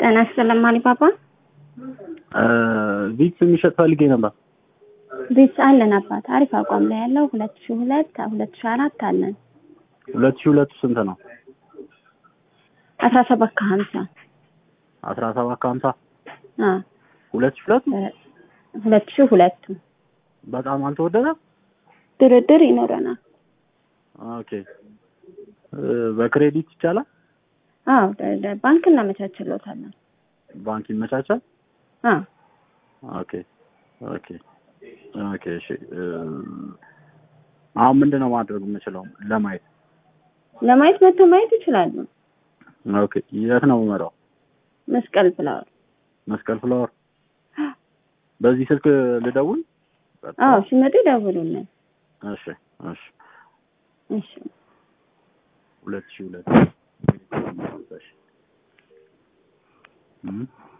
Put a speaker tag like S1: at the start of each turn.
S1: ጤና ይስጥልኝ አሊባባ።
S2: ቪትስ የሚሸጥ ፈልጌ ነበር።
S1: ቤት አለን አባት አሪፍ አቋም ላይ ያለው ሁለት ሺህ ሁለት ሁለት ሺህ አራት አለን
S2: ሁለት ሺህ ሁለቱ ስንት ነው?
S1: አስራ ሰባት ከሀምሳ
S2: አስራ ሰባት ከሀምሳ
S1: አ
S2: ሁለት ሺህ ሁለቱ
S1: ሁለት ሺህ ሁለቱ
S2: በጣም አልተወደደም።
S1: ድርድር ይኖረናል።
S2: ኦኬ በክሬዲት ይቻላል?
S1: አዎ ደ- ደ- ባንክ እናመቻችሎታለን።
S2: ባንክ ይመቻቻል?
S1: አ
S2: ኦኬ ኦኬ ኦኬ እሺ እ፣ አሁን ምንድን ነው ማድረግ የምችለው ለማየት?
S1: ለማየት መጥተው ማየት ይችላሉ።
S2: ኦኬ የት ነው የምመራው?
S1: መስቀል ብለዋል።
S2: መስቀል ፍላወር በዚህ ስልክ ልደውል?
S1: አዎ ሲመጡ ይደውሉልን።
S2: እሺ እሺ
S1: እሺ
S2: ሁለት ሺህ ሁለት እሺ እም